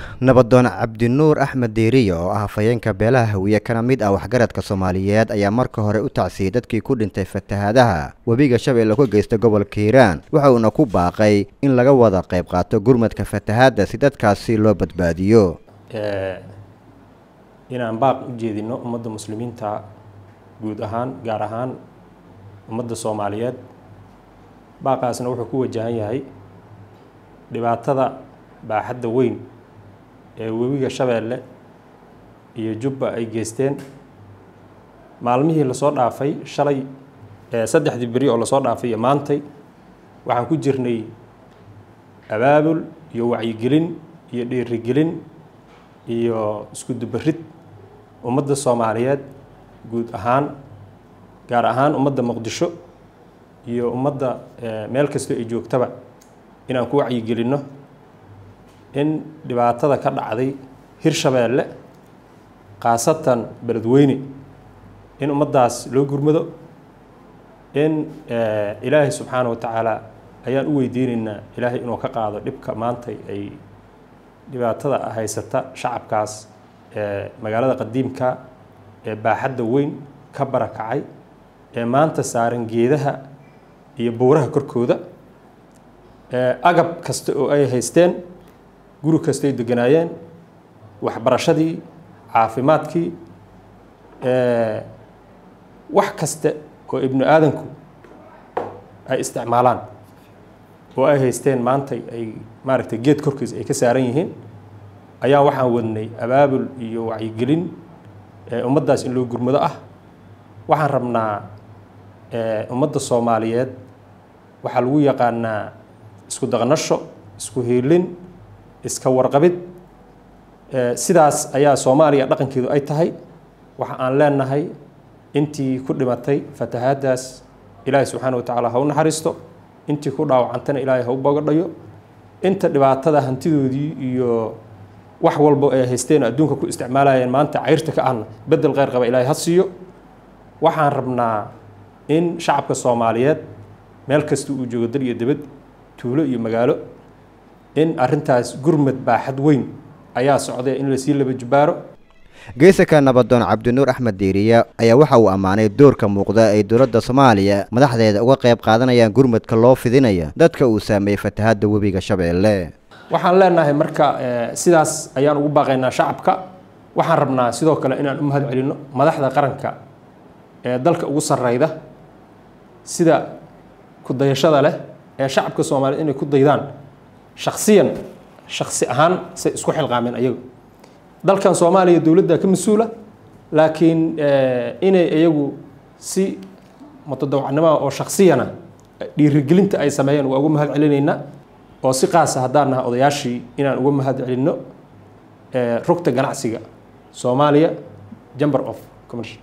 nabadoon cabdinuur axmed deeriye oo ah hafayeenka beelaha hawiye kana mid ah waxgaradka soomaaliyeed ayaa marka hore u tacsiyey dadkii ku dhintay fatahaadaha webiga shabeelle ka geysta gobolka hiiraan waxa uuna ku baaqay in laga wada qayb qaato gurmadka fatahaadda si dadkaasi loo badbaadiyo inaan baaq u jeedino ummadda muslimiinta guud ahaan gaar ahaan ummadda soomaaliyeed baaqaasna wuxuu ku wajahan yahay dhibaatada baaxadda weyn ee webiga shabeelle iyo jubba ay geysteen maalmihii lasoo dhaafay shalay saddexdii beri oo lasoo dhaafay iyo maantay waxaan ku jirnay abaabul iyo wacyigelin iyo dhiirigelin iyo isku dubarid ummadda soomaaliyeed guud ahaan gaar ahaan ummadda muqdisho iyo ummadda meel kastoo ay joogtaba inaan ku wacyigelinno in dhibaatada ka dhacday hirshabeelle khaasatan beledweyne in ummaddaas loo gurmado in ilaahay subxaana wa tacaala ayaan u weydiinaynaa ilaahay inuu ka qaado dhibka maantay ay dhibaatada haysata shacabkaas ee magaalada qadiimka ee baaxadda weyn ka barakacay ee maanta saaran geedaha iyo buuraha korkooda agab kasta oo ay haysteen guri kastay deganaayeen waxbarashadii caafimaadkii wax kaste oo ibnu aadanku ay isticmaalaan oo ay haysteen maantay ay maaragtay geed korkiis ay ka saaran yihiin ayaa waxaan wadnay abaabul iyo wacyigelin ummaddaas in loo gurmado ah waxaan rabnaa ummadda soomaaliyeed waxaa lagu yaqaanaa isku daqnasho isku hiilin iska warqabid sidaas ayaa soomaaliya dhaqankeedu ay tahay waxa aan leenahay intii ku dhimatay fatahaaddaas ilaahay subxaana wa tacaala ha u naxariisto intii ku dhaawacantana ilaahay ha u bogadhayo inta dhibaatada hantidoodii iyo wax walbo ay haysteen adduunka ku isticmaalayeen maanta cayrta ka ahna bedel kheyr qaba ilaahay ha siiyo waxaan rabnaa in shacabka soomaaliyeed meel kasta uu joogo dal iyo debad tuulo iyo magaalo in arrintaas gurmad baaxad weyn ayaa socday in lasii laba jubaaro geesaka nabadoon cabdinuur axmed deeriye ayaa waxa uu ammaanay doorka muuqda ay dowladda soomaaliya madaxdeeda uga qayb qaadanayaan gurmadka loo fidinaya dadka uu saameeyey fatahaadda webiga shabeelle waxaan leenahay marka sidaas ayaan ugu baaqaynaa shacabka waxaan rabnaa sidoo kale inaan u mahad celinno madaxda qaranka ee dalka ugu sarreyda sida kudayashada leh ee shacabka soomaaliyeed inay ku daydaan shaksiyan shaksi ahaan say isku xilqaameen ayagu dalkan soomaaliya dowladda ka mas-uula laakiin inay iyagu si mutadawacnimoa oo shaksiyana dhiirigelinta ay sameeyeen waa uga mahad celinaynaa oo si qaasa haddaan naha odayaashii inaan uga mahad celinno rugta ganacsiga soomaaliya jamber of commercial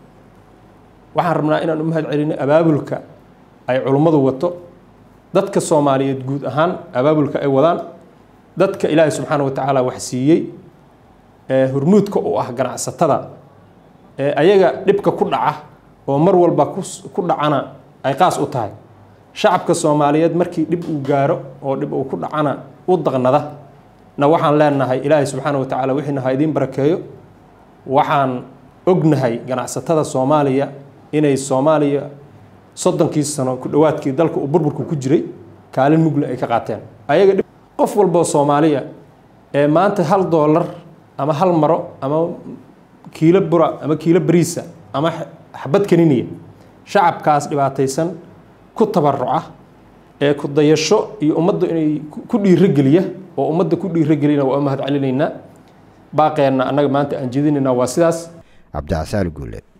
waxaan rabnaa inaan u mahad celinno abaabulka ay culummadu wato dadka soomaaliyeed guud ahaan abaabulka ay wadaan dadka ilaahay subxaana wa tacaala wax siiyey ee hormuudka u ah ganacsatada ee ayaga dhibka ku dhaca oo mar walba ku dhacana ay qaas u tahay shacabka soomaaliyeed markii dhib uu gaaro oo dhib uu ku dhacana u daqnada na waxaan leenahay ilaahay subxaana wa tacaala wixiina ha idiin barakeeyo waxaan ognahay ganacsatada soomaaliya inay soomaaliya soddonkii sano ku dhowaadkii dalka uu burburku ku jiray kaalin mugle ay ka qaateen ayaga qof walboo soomaaliya ee maanta hal doolar ama hal maro ama kiilo bura ama kiilo bariisa ama xabad kaniniya shacabkaas dhibaataysan ku tabaruca ee ku dayasho iyo ummadda inay ku dhiirogeliya oo ummadda ku dhiirogelina waa u mahad celinaynaa baaqeenna annaga maanta aan jeedinaynaa waa sidaas cabdicasaal guule